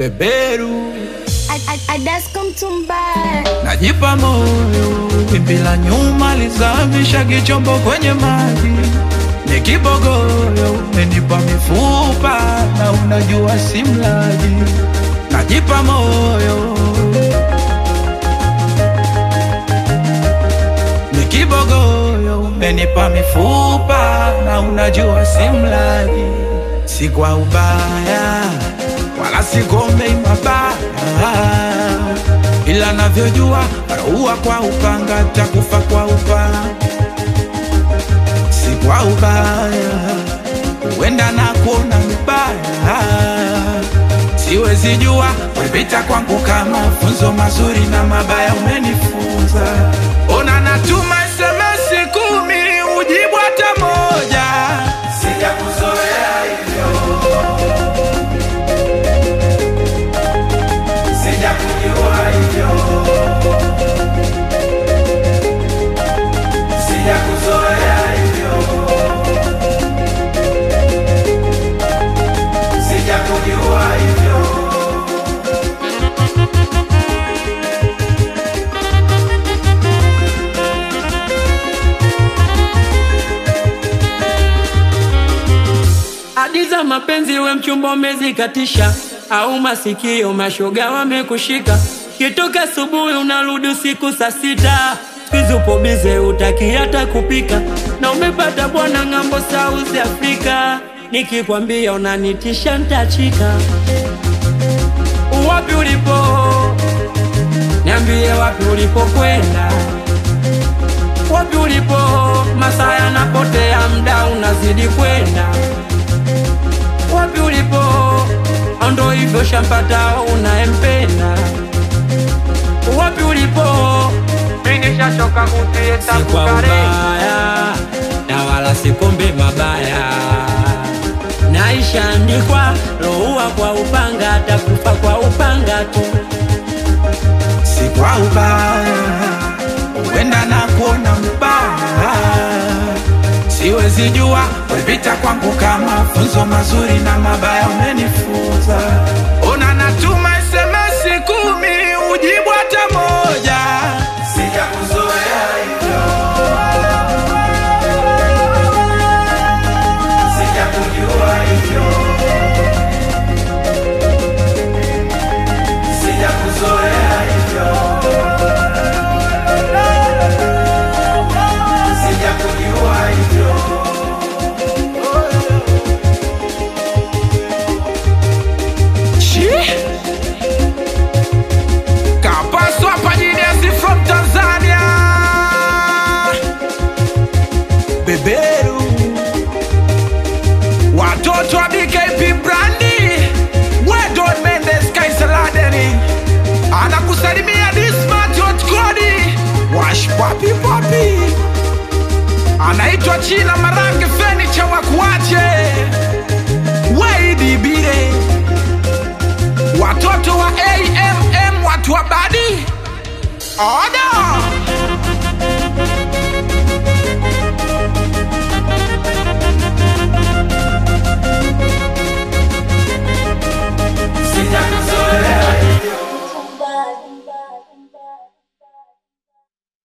beberu Adasko mtumbaya najipa moyo, wimbi la nyuma lizamisha kichombo kwenye maji, ni kibogoyo, umenipa mifupa na unajua si mlaji, najipa moyo, ni kibogoyo, umenipa mifupa na unajua si mlaji, si kwa ubaya wala sigombei mabaya, ila navyojua raua kwa upanga takufa kwa upanga, si kwa ubaya, huenda na kuona mbaya, siwezi jua wepita kwangu kama funzo mazuri na mabaya umenifunza. Ona natuma SMS kumi ujibu hata moja, sijakuzoea hivyo sijakujua hivyo, sijakuzoea hivyo, sijakujua hivyo. Hadi za mapenzi we mchumba umezikatisha, au masikio mashoga wamekushika. Kitoka asubuhi unarudi usiku saa sita, siku upo bize utaki hata kupika, na umepata bwana ng'ambo South Africa. Nikikwambia unanitisha ntachika. Wapi ulipo? Niambie wapi ulipokwenda, wapi ulipo? Masaa yanapotea, mda unazidi kwenda wapi ulipo? Ndo hivyo shampata unayempenda. Wapi ulipo? Mimi nishachoka kutie si kwa ubaya na wala sikombe mabaya, naishaandikwa loua kwa upanga, takufa kwa upanga tu. si kwa ubaya, huenda na kuona mbaya, siwezi jua wepita kwangu kama funzo mazuri na mabaya umenifunza. Ona natuma SMS kumi ujibu hata moja, sijakuzoea hivyo, sijakujua hivyo, sijakuzoea hivyo. sijakujua hivyo. Chi? Kapaswa Pajiniasi from Tanzania. Beberu. Watoto wa BKP Brandi. Wedon Mendes Kaisaladeni. Anakusalimia Dismat Hot Kodi. Wash papi papi anaitwa China Marange Fenicha Wakuache Waidi Bire, watoto wa AMM watu wa badi oda